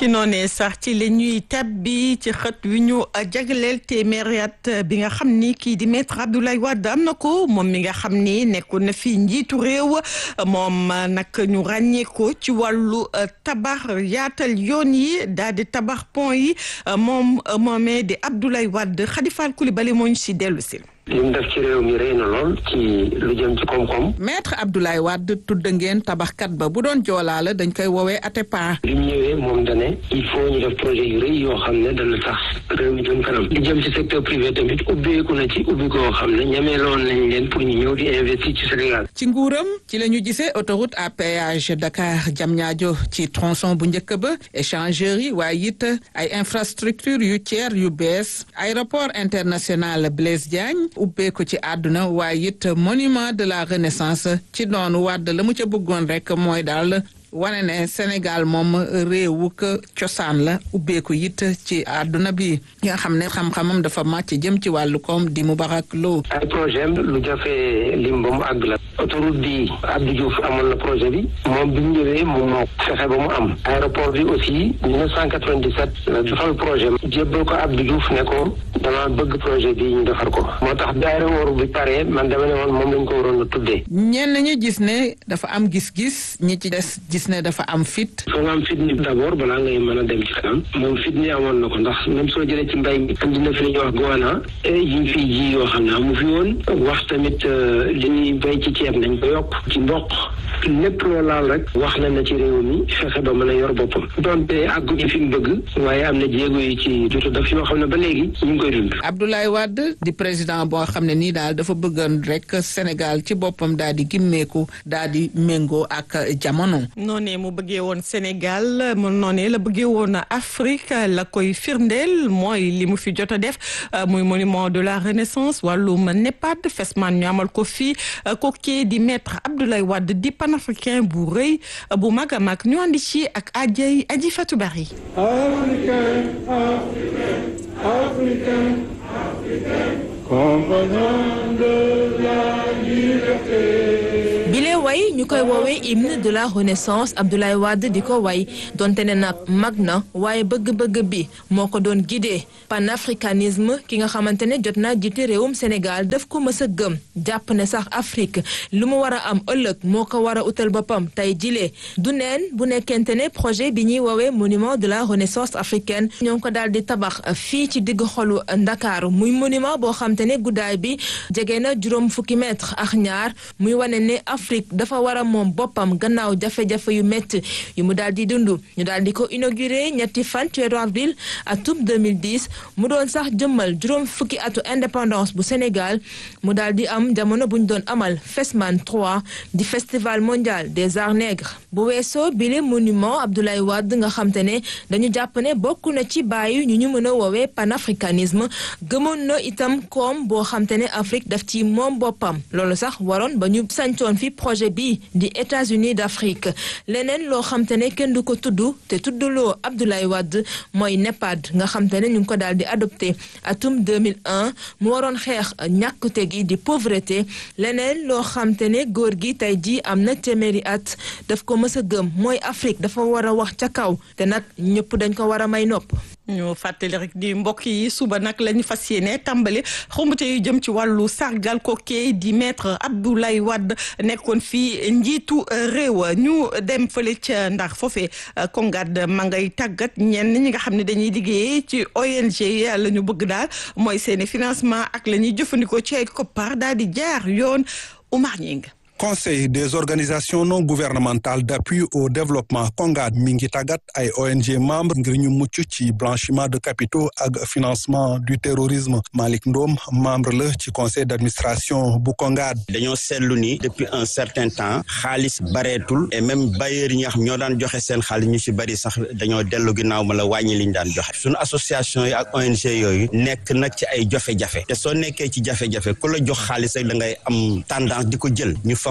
ci noonee sax ci la ñuy tabbi ci xët wi ñu jagleel téeméeri at bi nga xam ni kii di maître Abdoulaye Wade am na ko moom mi nga xam ni nekkoon na fi njiitu réew moom nag ñu ràññee ko ci wàllu tabax yaatal yoon yi daal di tabax pont yi moom moomee di Abdoulaye Wade Khadifal Coulibaly moo ñu si dellu si. li mu def ci réew mi rëy na lool ci lu jëm ci koom-koom. maître Abdoulaye Wade tudd ngeen tabaxkat ba bu doon joolaa la dañ koy woowee Atepa. li mu ñëwee moom da ne il faut ñu def projet yu rëy yoo xam ne dana tax réew mi jëm kanam. li jëm ci secteur privé tamit ubbeeku na ci ubbi koo xam ne ñameeloon nañ leen pour ñu ñëw di investir ci Sénégal. ci nguuram ci la ñu gisee autoroute à péage Dakar Diamniadio ci tronçon bu njëkk ba échangeurs yi waaye it ay infrastructure yu tiers yu bees aéroport international Blaise Diagne. ubbeeku ci àdduna waaye it monument de la renaissance ci noonu wàdd la mu ca bëggoon rek mooy daal wane ne Sénégal moom réewu ko cosaan la ubbeeku it ci àdduna bi nga xam ne xam-xamam dafa màcc jëm ci wàllu koom di Moubarak Lo ay projet am lu jafe lim ba mu àgg la autoroute bi Abdou Diouf amoon na projet bi moom bi mu ñëwee moom moo fexe ba mu am aéroport bi aussi 1997 la defal projet jébbal ko Abdou Diouf ne ko dama bëgg projet bi ñu defar ko moo tax bi aéroport bi pare man dama ne woon moom lañ ko waroon a tuddee ñenn ñi gis ne dafa am gis-gis ñi ci des gis ne dafa am fit foo nga am fit ni d'abord balaa ngay mën a dem ci kanam moom fit ni amoon na ko ndax même soo jëlee ci mbay mi andi na fi li ñuy wax goana yi ñu fiy ji yoo xam ne amu fi woon wax tamit li ñuy bay ci ceeb nañ ko yokk ci mboq lépp loo laal rek wax na na ci réew mi fexe ba mën a yor boppam donte àgguñu fi mu bëgg waaye am na jéego yi ci jotu daf yoo xam ne ba léegi ñu ngi koy dund Abdoulaye Wade di président boo xam ne nii daal dafa bëggoon rek Sénégal ci boppam daal di gimmeeku daal di méngoo ak jamono noonee mu bëggee woon Sénégal mu noonee la bëggee woon Afrique la koy firndeel mooy li mu fi jot a def muy monument de la renaissance wàllum NEPAD Fesman ñu amal ko fii kookee di maître Abdoulaye Wade di panafricain bu rëy bu mag a mag ñu andi ci ak ajay aji Fatou Bari Africain, Africain, Africain, compagnon de la liberté. bile way ñu koy woowee hymne de la renaissance Abdoulaye Wade di ko way donte ne nag mag na waaye bëgg-bëgg bi moo ko doon guidé panafricanisme ki nga xamante ne jot naa jiite réewum Sénégal daf ko mës a gëm jàpp ne sax Afrique lu mu war a am ëllëg moo ko war a utal boppam tey jilee du neen bu nekkente ne projet bi ñuy woowee monument de la renaissance africaine ñoo ngi ko daal di tabax fii ci digg xolu Ndakaaru muy monument boo xam te ne guddaay bi jege na juróom fukki mètre ak ñaar muy wane ne Afrique dafa war a moom boppam gannaaw jafe-jafe yu métti yu mu daal di dund ñu daal di ko inauguré ñetti fan ci weeru avril atum 2010 mu doon sax jëmmal juróom fukki atu indépendance bu Sénégal mu daal di am jamono bu ñu doon amal FESMAN 3 di festival mondial des arts nègres bu weesoo bile monument Abdoulaye Wade nga xam te ne dañu jàpp ne bokk na ci bàyyi ñu ñu mën a woowee panafricanisme gëmoon na itam koom boo xam te ne Afrique daf ci moom boppam loolu sax waroon ba ñu sancoon fi projet bi di États-Unis d'Afrique leneen loo xam te ne kenn du ko tudd te tuddloo Abdoulaye Wade mooy NEPAD nga xam te ne ñu ngi ko daal di adopté atum 2001 mu waroon xeex ñàkkute gi di pauvreté leneen loo xam te ne góor gi tey jii am na téeméeri at daf ko mës a gëm mooy Afrique dafa war a wax ca kaw te nag ñëpp dañ ko war a may nopp. ñu fàttali rek di mbokk yi suba nag la ñu fas yéene tàmbali xumbute yu jëm ci wàllu sargal kookee di maître Abdoulaye Wade nekkoon fii njiitu réew ñu dem fële ca ndax foofee Kongad ma ngay tàggat ñenn ñi nga xam ne dañuy liggéey ci ONG la ñu bëgg daal mooy seeni financement ak la ñuy jëfandikoo ci ay koppar daal di jaar yoon Oumar Ñing conseil des organisations non gouvernementales d'appui au développement CONGAD mi ngi tàggat ay ONG membres ngir ñu mucc ci blanchiment de capitaux ak financement du terrorisme Malick Ndom membre la ci conseil d'administration bu CONGAD. dañoo seetlu ni depuis un certain temps xaalis bareetul et même bailleurs yi nga xam ñoo daan joxe seen xaalis ñu ci bari sax dañoo dellu ginnaaw ma la wàññi liñ daan joxe suñu association yi ak ONG yooyu nekk nag ci ay jafe-jafe te soo nekkee ci jafe-jafe ku la jox xaalis rek da ngay am tendance di ko jël ñu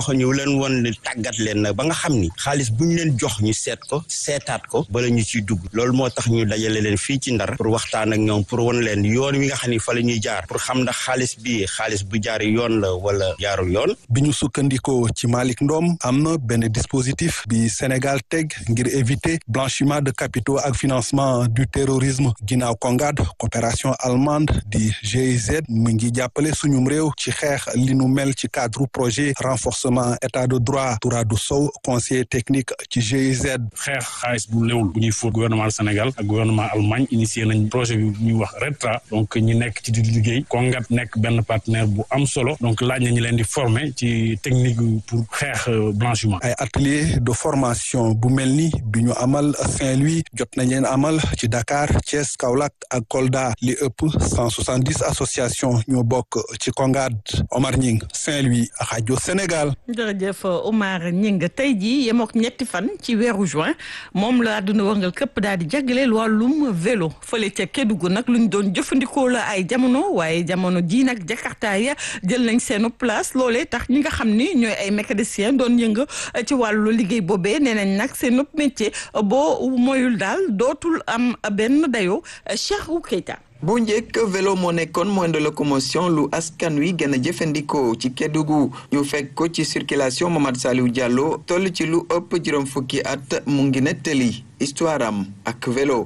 tax ñu leen woon ne tàggat leen nag ba nga xam ni xaalis bu ñu leen jox ñu seet ko seetaat ko bala ñu ciy dugg loolu moo tax ñu dajale leen fii ci ndar pour waxtaan ak ñoom pour won leen yoon wi nga xam ni fa la ñuy jaar pour xam ndax xaalis bi xaalis bu jaar yoon la wala jaarul yoon. bi ñu sukkandikoo ci Malick Ndom am na benn dispositif bi Sénégal teg ngir éviter blanchiment de capitaux ak financement du terrorisme ginnaaw Congad coopération allemande di GIZ mu ngi jàppale suñum réew ci xeex li nu mel ci cadre projet renforcement état de droit Touradou Sow conseiller technique ci GIZ. xeex xaalis bu léwul bu ñuy fóot gouvernement du Sénégal ak gouvernement Allemagne initié nañ projet bi ñuy wax RETRA donc ñi nekk ci di liggéey Congad nekk benn partenaire bu am solo donc laaj na ñu leen di former ci technique pour xeex blanchiment. ay atelier de formation bu mel ni bi ñu amal Saint-Louis jot nañ leen amal ci Dakar Thiès Kaolack ak Kolda li ëpp cent soixante dix association ñoo bokk ci Congad Omar Ñing Saint-Louis rajo Sénégal. jërëjëf Omar Ñing tey jii yemook ñetti fan ci weeru juin moom la àdduna wërngal këpp daal di jagleel wàllum vélo fële ca Kédougou nag lu ñu doon jëfandikoo la ay jamono waaye jamono jii nag Jakarta ya jël nañ seenu place loolee tax ñi nga xam ni ñooy ay mécanicien doon yënga ci wàllu liggéey boobee nee nañ nag seen métier boo moyul daal dootul am benn dayoo Cheikhou Keita bu njëkk vélo moo nekkoon moyen de locomotion lu askan wi gën a jëfandikoo ci Kédougou ñu fekk ko ci circulation Mamadou Saliou Diallo toll ci lu ëpp juróom fukki at mu ngi nettali histoire am ak vélo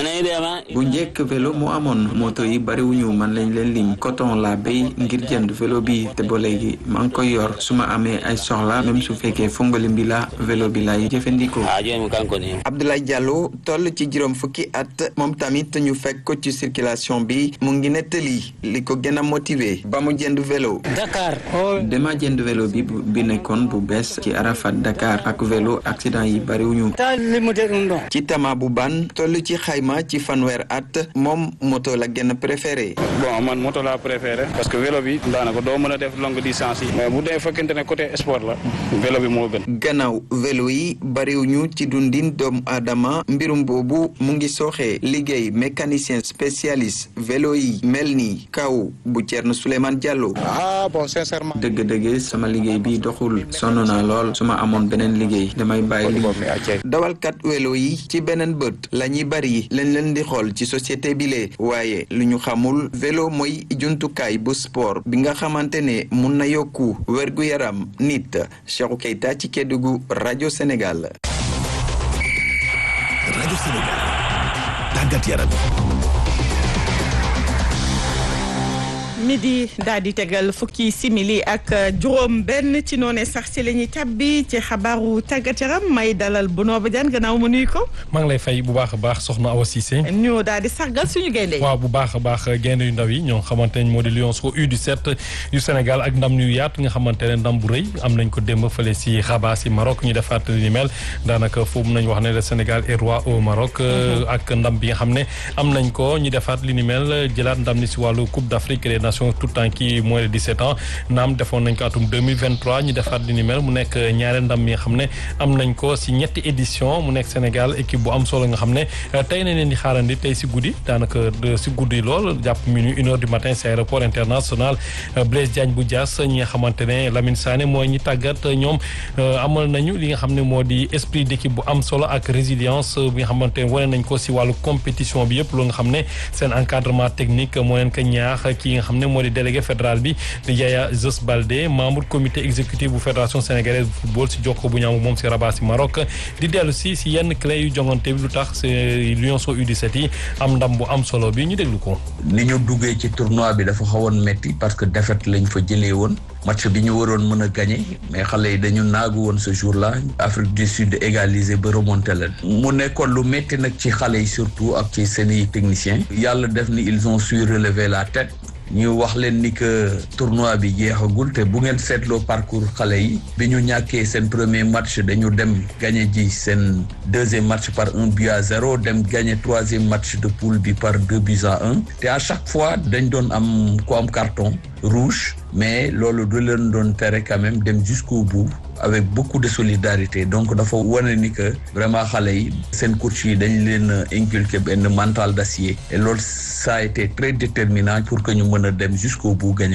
bu njëkk vélo moo amoon moto yi bariwuñu man lañ leen lim coton la béy ngir jënd vélo bi te ba léegi maa ngi koy yor su ma amee ay soxla même su fekkee fongalim bi la vélo bi lay jëfandikoo Abdoulaye Diallo toll ci juróom fukki at moom tamit ñu fekk ko ci circulation bi mu ngi nettali li ko gën a motivé ba mu jënd vélo Dakar dama jënd vélo bi bi nekkoon bu bees ci Arafat Dakar ak vélo accident yi bariwuñu ci tama bu ban toll ci xayma ci fanweer at moom moto la gën a préféré bon man moto laa préféré parce que vélo bi daanaka doo mën a def longue distance yi mais bu dee fekkente ne côté sport la vélo bi moo gën gannaaw vélo yi bariwuñu ci dundin doomu aadama mbirum boobu mu ngi sooxee liggéey mécanicien spécialiste vélo yi mel ni kaw bu Thierno Souleymane Diallo ah bon sincèrement dëgg-dëgg sama liggéey bi doxul sonn naa lool su ma amoon beneen liggéey damay bàyyi liggéey dawalkat vélo yi ci beneen bët la ñuy bari lañ leen di xool ci société bi lee waaye lu ñu xamul vélo mooy jumtukaay bu sport bi nga xamante ne mun na yokku wergu yaram nit Cheikhou Keita ci Kédougou rajo Sénégal. rajo Sénégal tàggat yaram. midi daal di tegal fukki simili ak juróom benn ci noone sax ci la ñuy tàbbi ci xabaaru tàggat yaram may dalal bu noo ba jaan gannaaw ma nuyu ko. maa ngi lay fay bu baax a baax soxna Awa Cissé. ñu daal di sargal suñu gaynde yi. waaw bu baax a baax gaynde yu ndaw yi ñoo xamante ne moo di Lions au U17 yu Sénégal ak ndam yu yaatu nga xamante ne ndam bu rëy am nañ ko démb fële si Rabat si Maroc ñu defaat li mel daanaka foofu nañ wax ne le Sénégal est roi au Maroc. ak ndam bi nga xam ne am nañ ko ñu defaat li ni mel jëlaat ndam ni si wàllu Coupe d'Afrique des Nations tout temps ki moins de 17 ans naam defoon nañ ko atum 2023 ñu defaat li ni mel mu nekk ñaareel ndam mi nga xam ne am nañ ko si ñetti édition mu nekk Sénégal équipe bu am solo nga xam ne tey nañ leen di xaarandi tey si guddi daanaka si guddi lool jàpp minuit une heure du matin si aéroport international Blaise Diagne bu Diass ñi nga xamante ne Lamine Sané mooy ñi tàggat ñoom amal nañu li nga xam ne moo di esprit d'équipe bu am solo ak résilience bi nga xamante ne wane nañ ko si wàllu compétition bi yëpp loolu nga xam ne seen encadrement technique moo leen ko ñaax ki nga xam ne moo di délégué fédéral bi di Yaya Zos Baldé membre comité exécutif bu fédération sénégalaise bu football si jokko bu ñaamu moom si Rabat si Maroc di dellu si si yenn clé yu jongante bi lu tax si Lions U17 yi am ndam bu am solo bi ñu déglu ko. ni ñu duggee ci tournoi bi dafa xawoon metti parce que défaite lañ fa jëlee woon match bi ñu waroon mën a gagné mais xale yi dañu naagu woon ce jour là Afrique du Sud égalisé ba remonté leen mu nekkoon lu metti nag ci xale yi surtout ak ci seeni techniciens yàlla def ni ils ont su relever la tête ñu wax leen ni que tournoi bi jeexagul te bu ngeen seetloo parcours xale yi bi ñu ñàkkee seen premier match dañu dem gagné ji seen deuxième match par un but à zéro dem gagné troisième match de poule bi par deux buts à un te à chaque fois dañ doon am ku am carton rouge mais loolu du leen doon tere quand même dem jusqu'au bout avec beaucoup de solidarité donc dafa wane ni que vraiment xale yi seen coach yi dañ leen inculquer benn mental d'acier et loolu ça a été très déterminant pour que ñu mën a dem jusqu'au bout gagné ko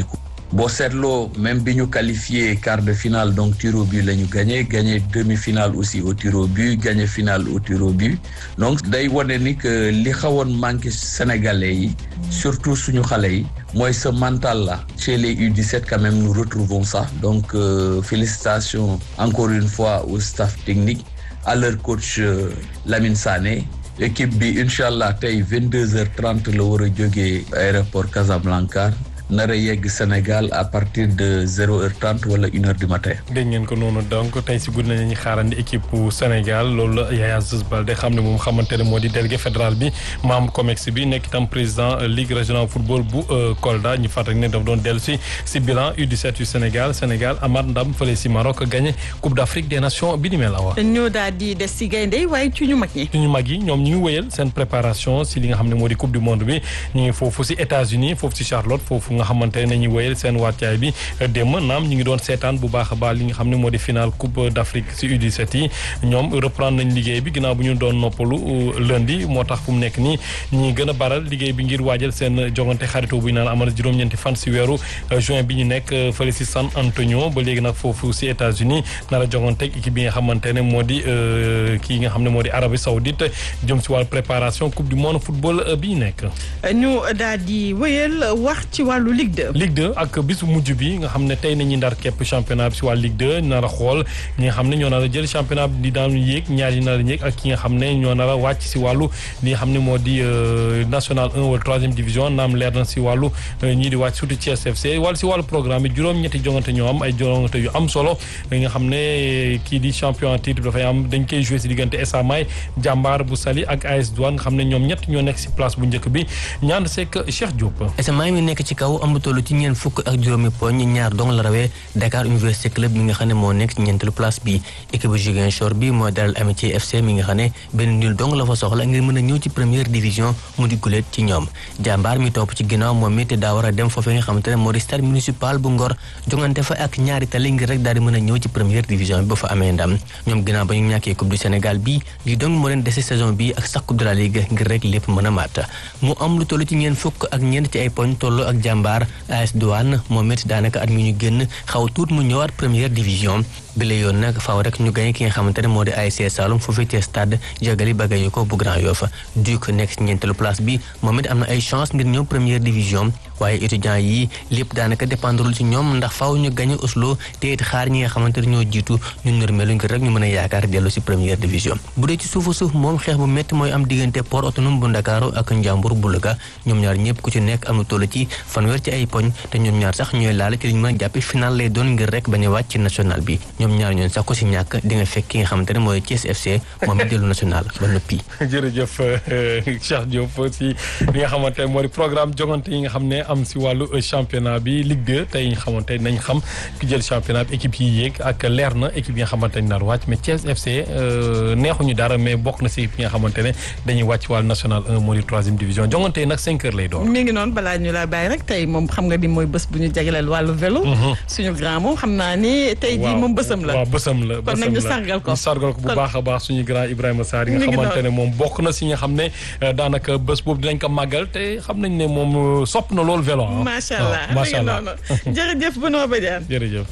boo seetloo même bi ñu qualifié quart de finale donc tir au but la ñu gagné gagné demi-finale aussi au tir au but gagné finale au tir au but donc day wane ni que li xawoon manqué sénégalais yi surtout suñu xale yi mooy ce mental là chez les U17 quand même nous retrouvons ça donc euh, félicitations encore une fois au staff technique à leur coach euh, Lamine Sané équipe bi incha allah tey vingt deux heures trente la war a jógee aéroport Casablanca nar a yegg Sénégal à partir de zéro heure trente wala une heure du matin. dégg ngeen ko noonu donc tey si guddi nañu xaarandi équipe bu Sénégal loolu la Yaya Zouz Baldé xam ne moom xamante ne moo di délégué fédéral bi membre COMEX bi nekk itam président ligue régionale football bu Kolda ñu fàttali ne daf doon dellu si si bilan U17 yu Sénégal Sénégal amaat ndam fële si Maroc gagné Coupe d'Afrique des Nations bi ni mel awa. ñoo daal di des si gaynde waaye ci ñu mag ñi. ci ñu mag yi ñoom ñu ngi wéyal seen préparation si li nga xam ne moo di coupe du monde bi ñu ngi foofu si États-Unis foofu si Charlotte foofu nga xamante ne nañuy wéyal seen wàccaay bi démb naam ñu ngi doon seetaan bu baax a baax li nga xam ne moo di final coupe d'Afrique si U17 yi ñoom reprendre nañ liggéey bi ginnaaw bu ñu doon noppalu lundi moo tax fu mu nekk nii ñi gën a baral liggéey bi ngir waajal seen jongante xaritoo bu ñu naan amal juróom-ñeenti fan si weeru juin bi ñu nekk fële si San Antonio ba léegi nag foofu si États-Unis nar a jongante équipe bi nga xamante ne moo di kii nga xam ne moo di Arabie Saoudite jëm si wàllu préparation coupe du monde football bi ñu nekk. ñu daal di wéyal wax ci wàllu Ligue 2. Ligue 2 ak bisu mujj bi nga xam ne tey nañuy ndar képp championnat bi si wàllu Ligue 2 nar a xool ñi nga xam ne ñoo nar a jël championnat bi di daan yéeg ñaar yi nar a yéeg ak ki nga xam ne ñoo nar a wàcc si wàllu li nga xam ne moo di national 1 wala troisième division naam leer na si wàllu ñii di wàcc surtout Thiès FC wala si wàllu programme bi juróom-ñetti jongante ñoo am ay jongante yu am solo nga xam ne kii di champion titre dafay am dañ koy joué si diggante SA May jàmbaar bu Sali ak AS Douane nga xam ne ñoom ñett ñoo nekk si place bu njëkk bi ñaan seek Cheikh Diop. SMA mi nekk ci kaw am toll ci ñeent fukk ak juróomi poñ ñaar dong la rawee Dakar Université Club mi nga xam ne moo nekk ci ñeenteelu place bi équipe bu Ziguinchor bi moo dalal Amitié FC mi nga xam ne benn nul dong la fa soxla ngir mën a ñëw ci première division mu di guléet ci ñoom jàmbaar mi topp ci ginnaaw moom it daa war a dem foofee nga xamante ne moo di stade municipal bu Ngor jongante fa ak ñaari tali ngir rek daal di mën a ñëw ci première division bi ba fa amee ndam ñoom ginnaaw ba ñu ñàkkee coupe du Sénégal bi li dong moo leen dese saison bi ak sax coupe de la ligue ngir rek lépp mën a mat mu am lu toll ci ñeent fukk ak ñeent ci ay poñ toll ak jàmbaar AS Douane moom it daanaka at mi ñu génn xaw tuut mu ñëwaat première division bi la yoon nag faaw rek ñu gañe ki nga xamante ne moo di ASC Saloum foofee ci stade Jagali Bagayoko bu Grand Yoff Duc nekk ci ñeenteelu place bi moom it am na ay chance ngir ñëw première division waaye étudiants yi lépp daanaka dépendrul ci ñoom ndax faaw ñu gañe Oslo te it xaar ñi nga xamante ne ñoo jiitu ñu nërmelu ngir rek ñu mën a yaakaar dellu si première division bu dee ci suufa suuf moom xeex bu métti mooy am diggante port autonome bu Ndakaaru ak Njàmbur bu Louga ñoom ñaar ñëpp ku ci nekk am na toll ci fanweer ci ay poñ te ñoom ñaar sax ñooy laale ci li ñu mën a jàppe final lay doon ngir rek bañ a wàcc ci national bi ñoom ñaar ñoon sax ko si ñàkk di nga fekk ki nga xamante ne mooy Thiès FC moom it dellu national ba noppi jërëjëf Cheikh Diop si li nga xamante ne moo di programme jongante yi nga xam ne am si wàllu championnat bi Ligue 2 tey nga xamante nañ xam ki jël championnat bi équipe yi yéeg ak leer na équipe yi nga xamante ne nar wàcc mais Thiès FC neexuñu dara mais bokk na si équipe yi nga xamante ne dañuy wàcc wàllu national 1 moo di troisième division jongante yi nag cinq heures lay doon mi ngi noonu balaa ñu la bàyyi rek tey moom xam nga ni mooy bés bu ñu jagleel wàllu vélo suñu grand moom xam naa ni tey jii moom bësam la waaw bësam la kon nag ñu sargal ko ñu sargal ko bu baax a baax suñu grand Ibrahima Sarr yi nga xamante ne moom bokk na si nga xam ne daanaka bés boobu dinañ ko màggal te xam nañ ne moom sopp na loolu vélo ah macha allah macha allah jërëjëf Benoît Badiane jërëjëf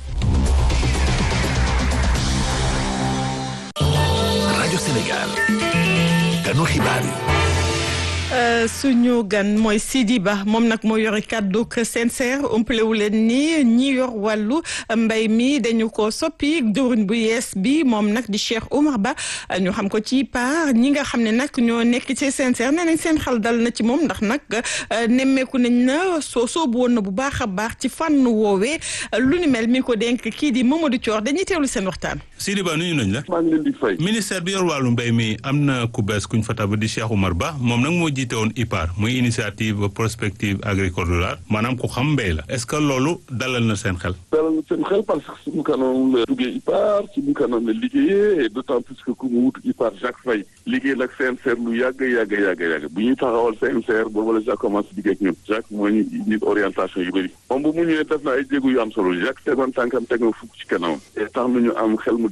rajo Sénégal ganu xibaar yi suñu gan mooy Sidi Ba moom nag moo yore kàddu sincère umpalewu leen ni ñi yor wàllu mbay mi dañu ko soppi jëwriñ bu yees bi moom nag di Cheikh Oumar Ba ñu xam ko ci par ñi nga xam ne nag ñoo nekk ci sincère nee nañ seen xel dal na ci moom ndax nag nemmeeku nañ na soo soobu woon na bu baax a baax ci fànn woowee lu ni mel mi ko dénk kii di Mamadou Thior dañuy teewlu seen waxtaan. Sidi Ba nuyu nañ la. maa ngi leen di fay. ministère bi yor wàllu mbay mi am na ku bees kuñ fa tabb di Cheikh Oumar Ba moom nag moo jiite woon IPAR muy initiative prospective agricole rurale maanaam ku xam mbéy la est-ce que loolu dalal na seen xel. dalal na seen xel parce que suñu kanam la duggee IPAR suñu kanam la liggéeyee et d'autant plus que ku mu wut IPAR Jacques Faye liggéey nag CNCR lu yàgg yàgg yàgg yàgg bu ñuy taxawal CNCR boobu la Jacques commencé liggéey ak ñun Jacques moo ñu nit orientation yu bëri moom bu mu ñëwee def na ay jéego yu am solo Jacques tegoon tànkam teg na fukk ci kanam te tax nañu am xel mu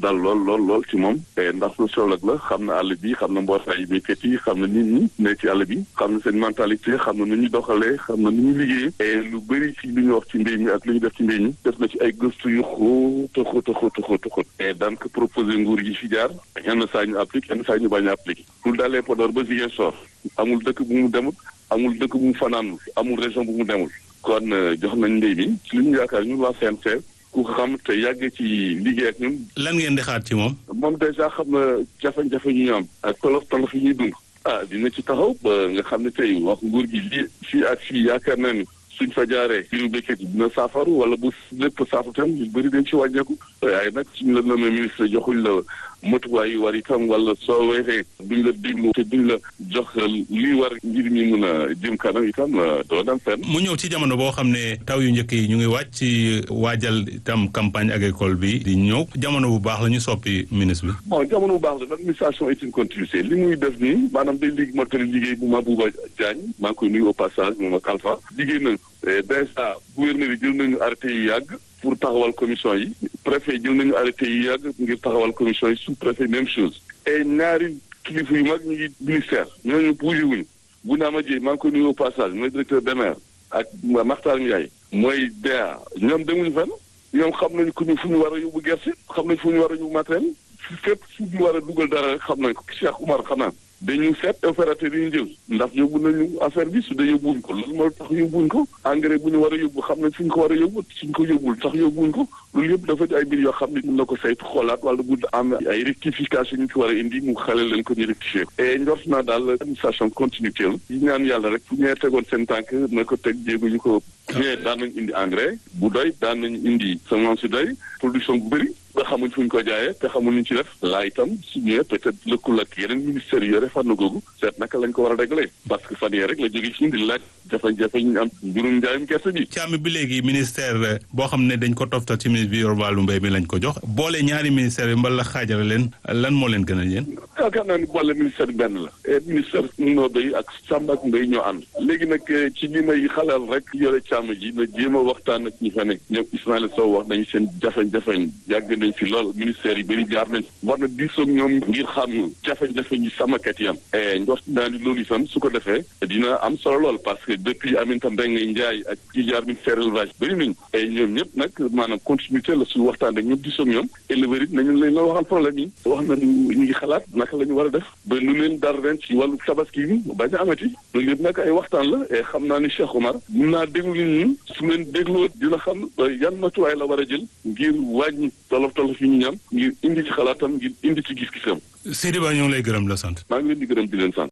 dal lool lool lool ci moom ndax sociologue la xam na àll bi xam na mbootaayu béykat yi xam na nit ñi ne ci àll bi xam na seen mentalité xam na nu ñu doxalee xam na nu ñu liggéeyee et lu bëri ci lu ñu wax ci mbéy mi ak lu ñu def ci mbéy mi def na ci ay gëstu yu xóot a xóot a xóot a xóot a xóot et daan ko proposé nguur yi fi jaar yenn saa ñu appliqué yenn saa ñu bañ a appliqué lu dalee Podor ba Ziguinchor amul dëkk bu mu demul amul dëkk bu mu fanaanul amul région bu mu demul kon jox nañ mbéy mi ci li ñu yaakaar ñun waa CNCR ku xam te yàgg ci liggéey ak ñun. lan ngeen di xaar ci moom. moom dèjà xam na jafe-jafe ñu ñu am. ak tolof tolof yi ñuy dund. ah dina ci taxaw ba nga xam ne tey wax nguur gi lii fii ak fii yaakaar naa ni suñ fa jaaree mbiru béykat yi dina saafaru wala bu lépp saafaru tam ñu bëri dañ ci wàññeeku. waaye nag suñ la nommé ministre joxuñ la motuwaay yu war itam wala soo weexee duñ la déglu te duñ la jox lii war ngir mi mun a jëm kanam itam doo dem fenn. mu ñëw ci jamono boo xam ne taw yu njëkk yi ñu ngi wàcc ci waajal itam campagne agricole bi di ñëw jamono bu baax la ñu soppi ministre bi. bon jamono bu baax la l'administration est une continuité li muy def nii maanaam day liggéey mottali liggéey bu Mabouba Diagne maa ngi koy nuyu au passage moom ak Alpha liggéey nañ déjà gouverneur yi jël nañu arrêté yu yàgg. pour taxawal commission yi préfet jël nañu arrêté yi yàgg ngir taxawal commission yi sous préfet même chose et ñaari kilifa yu mag ñu ngi ministère ñooñu bougé wuñu bu naa ma jëy maa ngi ko nuyu au passage mooy directeur DEMER ak Makhtar Ndiaye mooy DEA ñoom demuñu fenn ñoom xam nañu ku ñu fu ñu war a yóbbu gerte xam nañu fu ñu war a yóbbu matériel fépp fu ñu war a dugal dara rek xam nañ ko Cheikh Oumar xanaa dañu seet opérateur yi ñu jël ndax yóbbu nañu affaire bi su dee yóbbuwuñ ko loolu moo tax yóbbuwuñ ko engrais bu ñu war a yóbbu xam nañ fi ñu ko war a yóbbu suñ ko yóbbul tax yóbbuwuñ ko loolu yëpp dafa di ay mbir yoo xam ne mën na ko saytu xoolaat wala bu am ay rectification ñu ci war a indi mu xale leen ko ñu rectifier ko et njort naa daal administration continuité la yi ñaan yàlla rek fu ñee tegoon seen tànk na ko teg jéegu ñu ko ñee daan nañ indi engrais bu doy daan nañ indi semence yu doy production bu bëri nga xamuñ fu ñu ko jaayee te xamuñ ñu ci def laa itam su ñëwee peut-être lëkkul ak yeneen ministères yi yore fànn googu seet naka lañ ko war a régler parce que fan yee rek la jóge ci di laaj jafe-jafe ñu am mbirum njaayum gerte bi càmm bi léegi ministère boo xam ne dañ ko toftal ci ministre bi yor wàllu mbéy mi lañ ko jox boole ñaari ministère yi mbala xaajale leen lan moo leen gën a yéen yaakaar naa ni boole ministère bi benn la et ministère noo béy ak sàmm ak mbéy ñoo ànd léegi nag ci li may xalal rek yore càmm ji na jéem a waxtaan ak ñi fa nekk ñoom Ismaïla Sow wax nañu seen jafe-jafe yàgg nañ fi lool ministère yi bëri jaar nañ war na diisoog ñoom ngir xam jafe-jafe ñi sàmmkat yi am njort naa ni loolu itam su ko defee dina am solo lool parce que depuis Aminata Mbengue Ndiaye ak ki jaar ministère élevage bëri nañu et ñoom ñëpp nag maanaam continuité la su waxtaan ak ñoom diisoog ñoom éleveurs it nañu leen la waxal problème yi wax nañu ñu ngi xalaat naka la ñu war a def ba lu leen dar ren ci wàllu tabaski bi bañ a amati loolu yëpp nag ay waxtaan la et xam naa ni Cheikh Omar mun naa déglu nit ñi su leen dégloo dina xam yan matuwaay la war a jël ngir wàññi tolof tolof yi ñu ñam ngir indi ci xalaatam ngir indi ci gis-gisam. Seydi Ba ñu ngi lay gërëm la sant. maa ngi leen di gërëm di leen sant.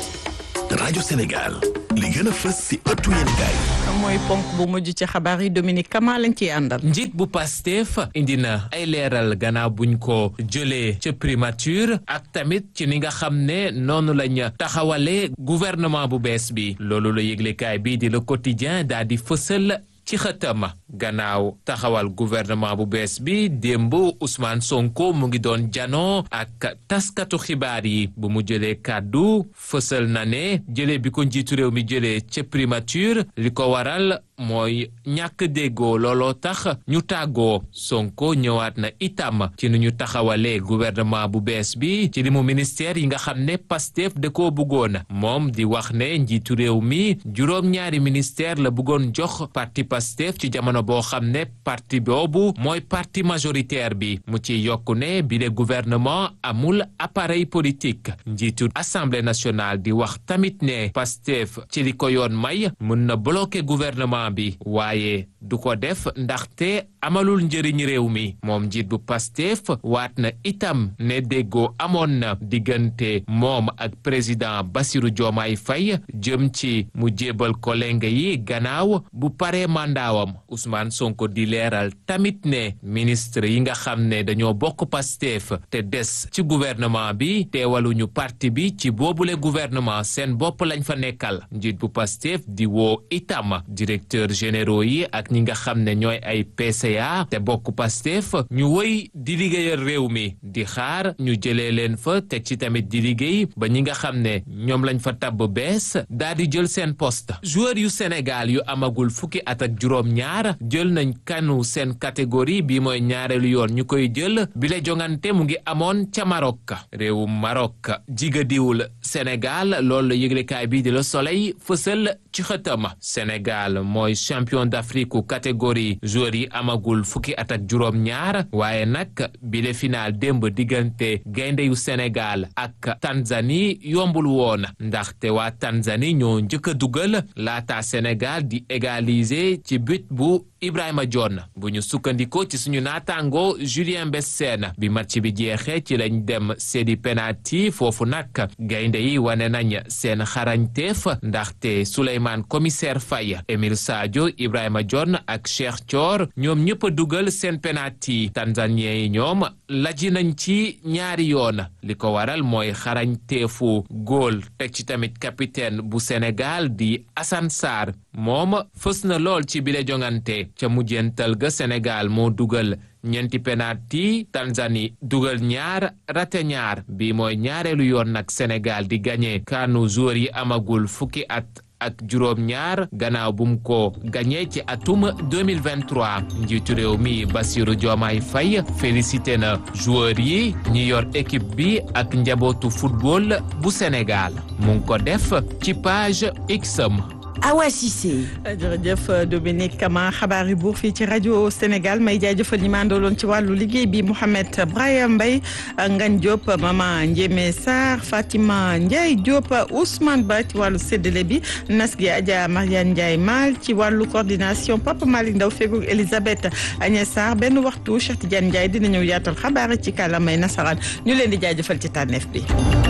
rajo Sénégal li gën a fës si ëttu yéenekaay mooy ponk bu mujj ci xabaar yi Dominique Kama lañ ciy àndal. njiit bu Pastef indi na ay leeral gannaaw buñ ko jëlee ca primature ak tamit ci ni nga xam ne noonu lañ taxawalee gouvernement bu bees bi loolu la yëglekaay bii di le quotidien daal di fësal. ci xëtama gannaaw taxawal gouvernement bu bees bi démb Ousmane Sonko mu ngi doon janoo ak taskatu xibaar yi bu mu jëlee kàddu fësal na ne jëlee bi ko njiitu réew mi jëlee ca primature li ko waral mooy ñàkk déggoo looloo tax ñu tàggoo Sonko ñëwaat na itam ci nu ñu taxawalee gouvernement bu bees bi ci limu ministère yi nga xam ne Pastef da koo bëggoon moom di wax ne njiitu réew mi juróom-ñaari ministère la bëggoon jox parti Pastef ci jamono boo xam ne parti boobu mooy parti majoritaire bi mu ci yokku ne bi le gouvernement amul appareil politique njiitu assemblée nationale di wax tamit ne Pastef ci li ko yoon may mën na bloquer gouvernement bi waaye du ko def ndaxte amalul njëriñ réew mi moom njiit bu Pastef waat na itam ne déggoo amoon na diggante moom ak président Bassirou Diomaye Faye jëm ci mu jébal ko lenge yi gannaaw bu paree mandaawam Ousmane Sonko di leeral tamit ne ministre yi nga xam ne dañoo bokk Pastef te des ci gouvernement bi teewaluñu parti bi ci boobule gouvernement seen bopp lañ fa nekkal njiit bu Pastef di woo itam directeur directeurs généraux yi ak ñi nga xam ne ñooy ay PCA te bokk Pastef ñu wëy di liggéeyal réew mi di xaar ñu jëlee leen fa teg ci tamit di liggéey ba ñi nga xam ne ñoom lañ fa tabb bees daal di jël seen poste joueur yu Sénégal yu amagul fukki at ak juróom-ñaar jël nañ kanu seen catégorie bi mooy ñaareelu yoon ñu koy jël bi la jongante mu ngi amoon ca Maroc réewum Maroc jigadiwul Sénégal loolu la yëglekaay bi di Le Soleil fësal ci xëtam Sénégal mooy champion d'Afrique catégorie joueurs yi amagul fukki at ak juróom-ñaar waaye nag bi le final démb diggante gaynde yu Sénégal ak Tanzanie yombul woon ndaxte waa Tanzanie ñoo njëkk a dugal laata Sénégal di égaliser ci but bu Ibrahima John bu ñu sukkandikoo ci suñu naataango Julien Bessène bi match bi jeexee ci lañ dem seedi penalty foofu nag gaynde yi wane nañ seen xarañteef ndaxte Souleymane commissaire Faye Emile Sadio Ibrahima John ak Cheikh Thior ñoom ñëpp a dugal seen penalty tanzanien yi ñoom laji nañ ci ñaari yoon li ko waral mooy xarañteefu góol teg ci tamit capitaine bu Sénégal di Assane Sarr moom fës na lool ci bile jongante ca mujjental ga Sénégal moo dugal ñeenti penalty Tanzanie dugal ñaar rate ñaar bi mooy ñaareelu yoon nag Sénégal di gagné kanu joueur yi amagul fukki at ak juróom ñaar gannaaw bu mu ko gagné ci atum 2023 njiitu réew mi Bassirou Diomaye Faye félicité na joueur yi ñi yor équipe bi ak njabootu football bu Sénégal mu ngi ko def ci page Xam Awa Cissé. jërëjëf Dominique Kama xabaar yi buur fii ci rajo Sénégal may jaajëfal ñi ma àndaloon ci wàllu liggéey bi Mouhamed Brahim Mbaye Ngagne Diop Mama Ndiémé Sarr Fatima Ndiaye Diop Ousmane Ba ci wàllu séddale bi nas gi Adja Mariane Ndiaye Mal ci wàllu coordination Papa Malick Ndaw fegoog Elisabeth Agnès Sarr benn waxtu Cheikh Tidiane Ndiaye dina ñëw yaatal xabaar ci kàllaamay nasaraan ñu leen di jaajëfal ci tànneef bi.